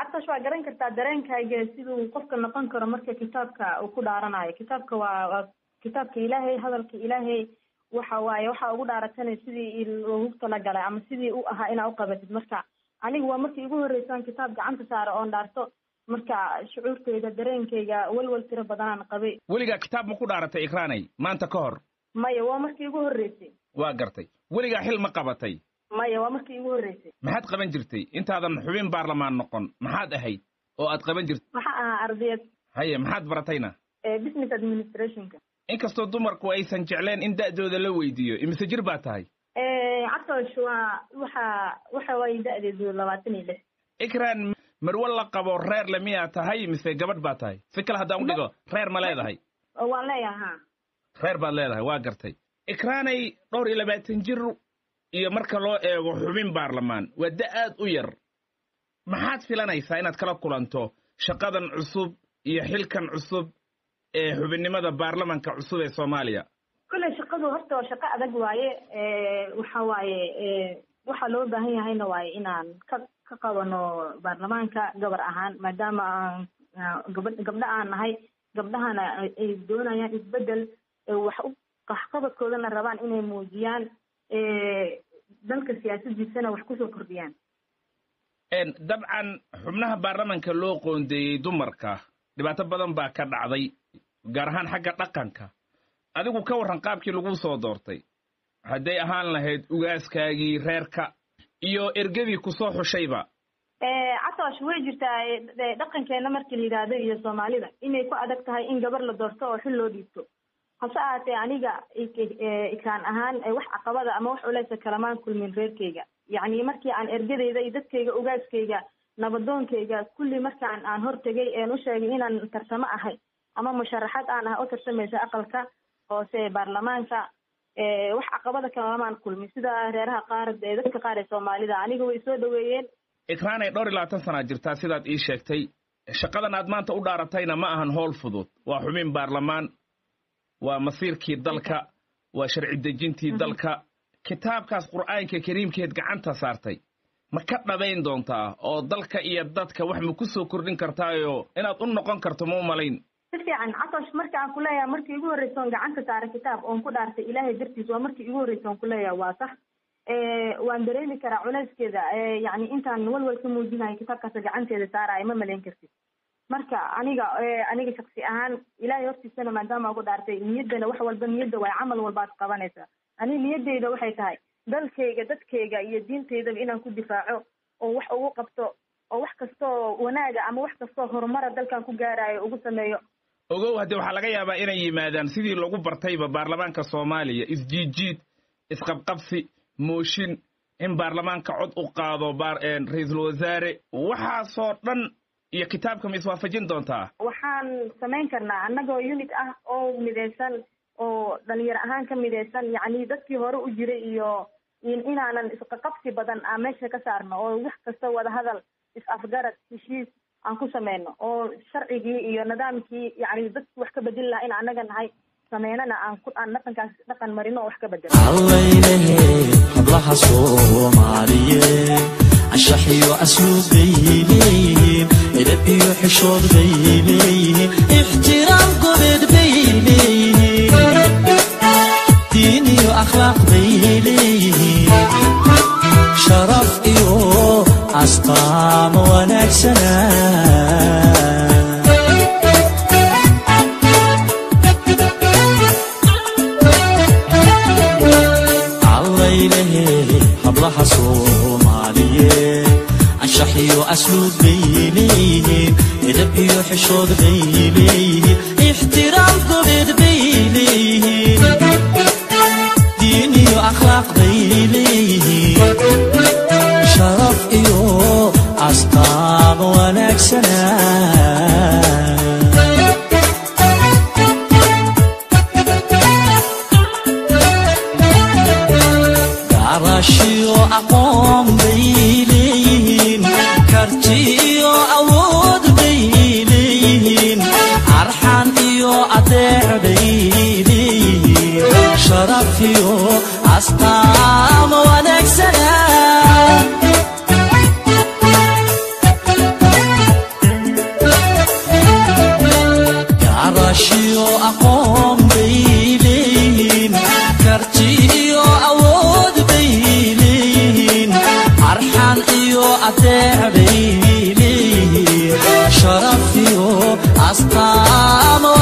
catash waa garan kartaa dareenkayga siduu qofka noqon karo marka kitaabka uu ku dhaaranayo kitaabka waa waa kitaabka ilaahay hadalka ilaahay waxa waaye waxa ugu dhaaratanay sidii loogu talagalay ama sidii u ahaa inaa uqabatid marka aniga waa markii igu horreysaan kitaab gacanta saara oon dhaarto marka shucuurteyda dareenkayga walwal tiro badanaan qabay weligaa kitaab ma ku dhaaratay ikraanay maanta ka hor maya waa markii igu horreysay waa gartay weligaa xil ma qabatay maya waa markii igu horreysay maxaad qaban jirtay intaadan xubin baarlamaan noqon maxaad ahayd oo aad qaban jirtay waxaa ahaa ardayad haye maxaad baratayna business administrationka inkastoo dumarku aysan jecleen in da'dooda la weydiiyo imise jir baa tahay catosh waa waxa waxa waaye da'deedu labaatan iyo lix ikraan marwo la qabo reer le miyaa tahay mise gabadh baa tahay si kale haddaan u dhigo reer ma leedahay waan leeyaha ha reer baad leedahay waa gartay ikraanay dhowr iyo labaatan jir iyo marka loo eego xubin baarlamaan waa da aad u yar maxaad filanaysaa inaad kala kulanto shaqadan cusub iyo xilkan cusub ee xubinnimada baarlamanka cusub ee soomaaliya kolley shaqadu horta waa shaqo adag waaye waxa waaye waxaa loo baahan yahayna waaye inaan ka ka qabano baarlamaanka gabar ahaan maadaama aan gaba gabdho aan nahay gabdhahana ay doonayaan isbedel wax u waxqabadkoodana rabaan inay muujiyaan dalka siyaasadiisana wax kusoo kordhiyaan dabcan xubnaha baarlamanka loo qoondeeyey dumarka dhibaato badan baa ka dhacday gaar ahaan xagga dhaqanka adigu ka warran qaabkii lagu soo doortay hadday ahaan lahayd ugaaskaagii reerka iyo ergadii kusoo xushayba catosh way jirtaa dhaqankeena markii la yidhaahdo iyo soomaalida inay ku adag tahay in gabar la doorto oo xil loo dhiibto hase ahaatee aniga ikaan ahaan wax caqabada ama wax culeysa kalamaan kulmin reerkayga yacni markii aan ergadeyda iyo dadkayga ugaaskayga nabadoonkayga kulli markaan aan hortegay een u sheegay inaan tarsamo ahay ama musharaxad aan ah oo tarsamaysa aqalka hoose baarlamaanka wax caqabada kalamaan kulmin sida reeraha qaar dadka qaar ee soomaalida aniga way soo dhaweeyeen ikraanay dhowr iyo labaatan sanaa jirtaa sidaad ii sheegtay shaqadan aad maanta u dhaaratayna ma ahan howl fudud waa xubin baarlamaan waa masiirkii dalka waa sharci dejintii dalka kitaabkaas qur'aanka kariimkeed gacanta saartay ma ka dhabayn doontaa oo dalka iyo dadka wax ma ku soo kordhin kartaayo inaad u noqon karto ma u malayn si fiican catosh marka aan ku leeyahay markii igu horreysa oon gacanta saaray kitaab oon ku dhaartay ilaahay dartiis waa markii igu horreysa oon ku leeyahay waa sax waan dareemi karaa culeyskeeda yacni intaan walwal ka muujinayo kitaabkaas gacanteeda saaraayo ma malayn kartid marka aniga aniga shaksi ahaan ilaahay hortiisana maadaama ugu dhaartay niyaddana wax walba niyadda waay camal walbaad qabanaysaa ani niyaddeyda waxay tahay dalkayga dadkayga iyo diintaydaba inaan ku difaaco oo wax ugu qabto oo wax kastoo wanaaga ama wax kastoo horumara dalkan ku gaarayo ugu sameeyo ogow haddee waxaa laga yaabaa inay yimaadaan sidii lagu bartayba baarlamaanka soomaaliya isjiidjiid isqabqabsi mooshin in baarlamaanka cod u qaado ra-iisul wasaare waxaasoo dhan iyo kitaabka ma iswaafajin doontaa waxaan samayn karnaa annagoo unit ah oo midaysan oo dhalinyaro ahaan ka midaysan yacni dadkii hore u jiray iyo inaanan isqaqabsi badan aan meesha ka saarno oo wax kasta wada hadal is-afgarad heshiis aan ku sameyno oo sharcigii iyo nidaamkii yacni dadki wax ka bedeli lahaa in annaga nahay sameynana aan ku aan dhaqankaas dhaqan marino oo wax ka bedelo allaylehe hablaha soomaaliyeed anshax iyo asluub bay leeyihiin edab iyo xishood bay leeyihiin ixtiraam gobeed bay leeyihiin diin iyo akhlaaq bay leeyihiin sharaf iyo asqaamo wanaagsana allaylehe hablaha soomaaliyeed anshax iyo asluub bay leeyihiin edab iyo xishood bay leeyihiin ixtiraam gobeed bay leeyihiin diin iyo akhlaaq bay leeyihiin sharaf iyo asqaamo wanaagsana garashiyo aqoon bay leeyihiin karti iyo awood bay leeyihiin arxan iyo adeec bay leeyihiin sharaf iyo asqaamo wanaagsana iyo adeec bay leeyihiin sharaf iyo astaamo